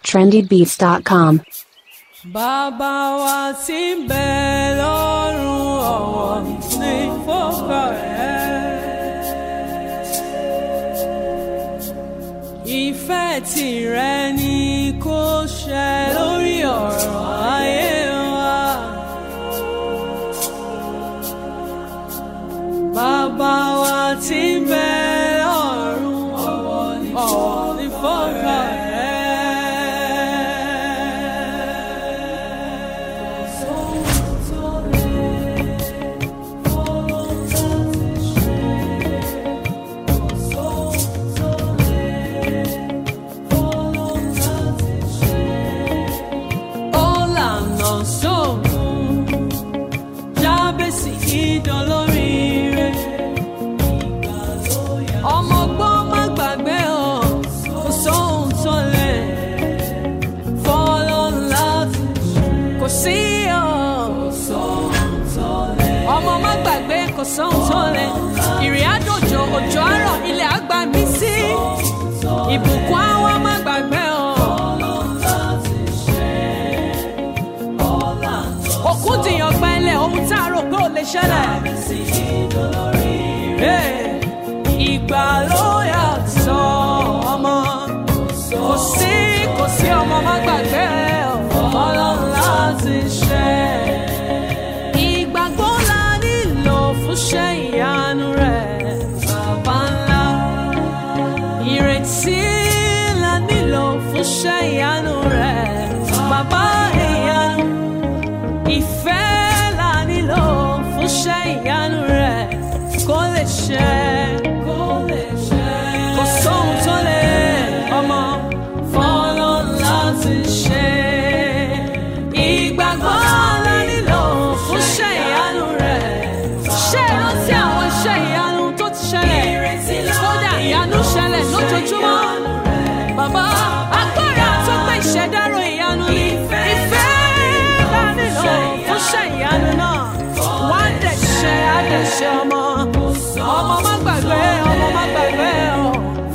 trendybeats.com. Bàbá wa tí ń bẹ lọ́run ọ̀wọ̀ ní fọ́kà rẹ̀. Ìfẹ́ tìrẹ ni kó ṣẹ lórí ọ̀rọ̀ ayé wa. Bàbá wa tí ń bẹ lọ́run ọ̀wọ̀ ní fọ́kà rẹ̀. Ọ̀làna sóògùn jábèsì ìdánlóríire. Ọmọ gbọ́n má gbàgbé o, kò sóhun tó lè fọ́lọ́ láti kò sí o. Ọmọ má gbàgbé kò sóhun tó lè. Ìrìn àjòjò òjò àárọ̀ ilẹ̀ àgbà mí sí. Ìbùkún àwọn má gbàgbé o. òkun dìyàn gbẹ́lẹ̀ ohun tá a rò pé ò lè ṣẹlẹ̀. Hey, ìgbà ló yàtọ̀ ọmọ kò sí kò sí ọmọ má gbàgbé ọlọ́run láti ṣe. Ìgbàgbọ́ la nílò fún ṣẹ́ ìyanu rẹ̀ bàbá ńlá. Ìrètí la nílò fún ṣẹ́ ìyanu rẹ̀ bàbá ìyanu ìfẹ́ la nílò fún ṣẹ́ ìyanu rẹ̀ kó lè ṣẹ. kó lè ṣẹ. kò sóhun tó lè ọmọ fọ́lọ́ láti ṣe. ìgbàgbọ́ la nílò fún ṣẹ́ ìyanu rẹ̀. ṣé ẹ rántí àwọn iṣẹ́ ìyanu tó ti ṣẹlẹ̀? kódà ìyanu ṣẹlẹ̀ lójoojúmọ́. Bàbá agbára tó pé ìṣẹ̀dárò ìyanu ni ìfẹ́ bá nílò fún ṣe ìyanu náà. Wá dẹ̀ ṣe àdẹ̀ṣe ọmọ. Ọmọ má gbàgbé, ọmọ má gbàgbé o.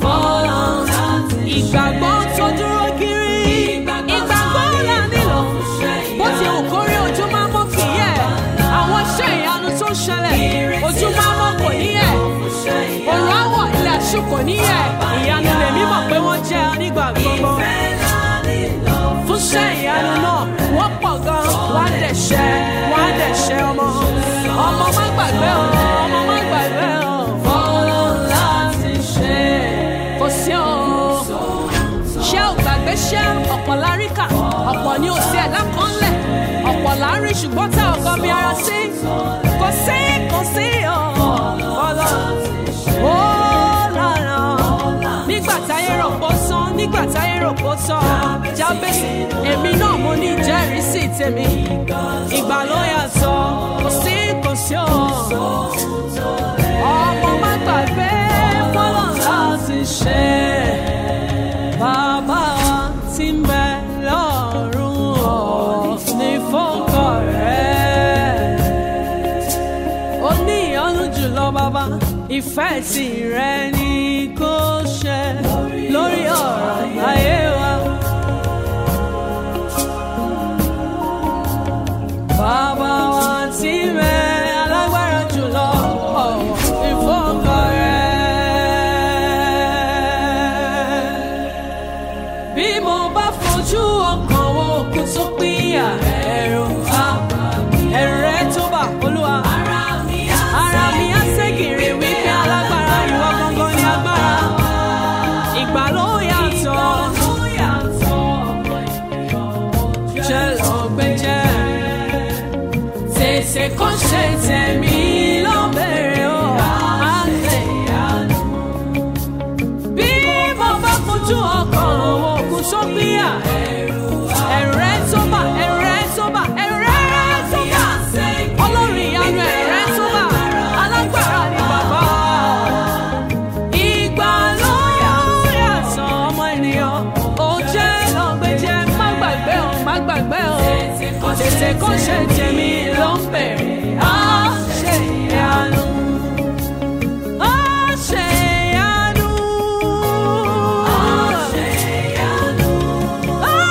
Ìgbàgbọ́ tó dúró kiri. Ìgbàgbọ́ là nílò. Bó ti wù kórí ojú máa mọ́ kì í yẹ̀. Àwọn iṣẹ́ ìyanu tó ń ṣẹlẹ̀. Ojú máa mọ́ kò ní yẹ̀. Òrùn àwọ̀ ilẹ̀ àṣù kò ní yẹ̀. Ìyanu lèmi mọ̀ pé wọ́n jẹ́ nígbà gbogbo. Fún ṣẹ́ ìyanu náà, wọ́n pọ̀ gan. Wọ́n á dẹ̀ ṣẹ́, wọ́n á dẹ̀ ṣẹ́ ọmọ. Ọmọ má gbàgbé o, ọmọ má gbàgbé o. Fọ́lọ́ láti ṣe. Kò sí o. Ṣé ò gbàgbé ṣẹ́ ọ̀pọ̀ láríkà? Ọ̀pọ̀ ni ò sí ẹ̀dá kan lẹ̀. Ọ̀pọ̀ lárí ṣùgbọ́n tá ọkọ mi ara sí. Kò sí, kò sí o. Fọ́lọ́ ó lára nígbà táyé rò pó sán nígbà táyé rò pó tán jábèsì èmi náà mo ní ìjẹ́rìísí tèmi ìgbà ló yàtọ̀ kò sí kò sí o ọmọ má gbàgbé fọlọ́ láti ṣe bàbá wa tí ń bẹ lọ́rùn ọ̀ ní fọ́kọ̀ rẹ̀ ó ní ìyọ́nú jùlọ bàbá ìfẹ́ tìrẹ ni kò ṣe lórí ọ̀rọ̀ ayé wa. Bàbá wa tí mẹ alágbára jùlọ ọ̀wọ̀ ìfọ́kọ̀ rẹ̀. Bí mo bá fojú ọkàn wo òkú tó pínyà ẹ̀rù àbá ẹ̀rù rẹ̀ tó bà olúwa. Ara mi á ségèrè wípé alágbára ìwọ gangan ni agbára. Ìgbà ló yàtọ̀. Jẹ́ lọ gbẹ́jẹ́. Tètè kó ṣe tẹ̀mí ló bẹ̀rẹ̀ o. Àlẹ́ ìyanu. Bí mo bá fojú ọkàn wo òkú tó gbéyà. Ẹ̀rù rẹ̀ tó bà, ẹ̀rù rẹ̀ tó bà, ẹ̀rù rẹ̀ tó bà. Ọlọ́run ìyanu ẹ̀rù rẹ̀ tó bà. Alágbára ni bàbá. Ìgbà ló yàtọ̀ ọmọ ènìyàn. Ó jẹ́ lọ́gbẹ́jẹ́, má gbàgbé o, má gbàgbé o. Tètè kó ṣe tèmi ló ń bẹ̀rẹ̀. Á ṣe ìyanu. Á ṣe ìyanu. Á ṣe ìyanu. Á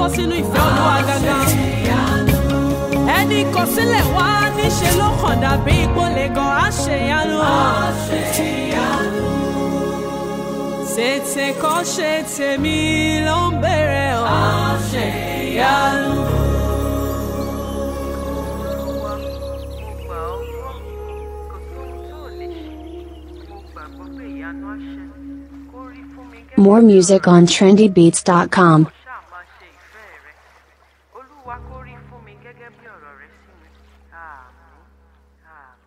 bọ́ sínú ìfẹ́ olúwa gangan. ẹni kọsílẹ̀ wá níṣe ló kàn dàbí ìpolè gan àṣeyanu. tètè kọ́ ṣe tèmi ló ń bèrè ọ̀ àṣeyanu. Olúwa, mo gbà ọ́ gbọ́, kò sóhun tó ò lè ṣe. Mo gbàgbọ́ pé ìyanu á ṣẹ. Kó rí fún mi gẹ́gẹ́ More bí music ọ̀rọ̀ on rẹ. trendybeats.com. Mo ṣáà máa ṣe ìfẹ́ rẹ. Olúwa kó rí fún mi gẹ́gẹ́ bí ọ̀rọ̀ rẹ sí mi. Àmín. Àmín.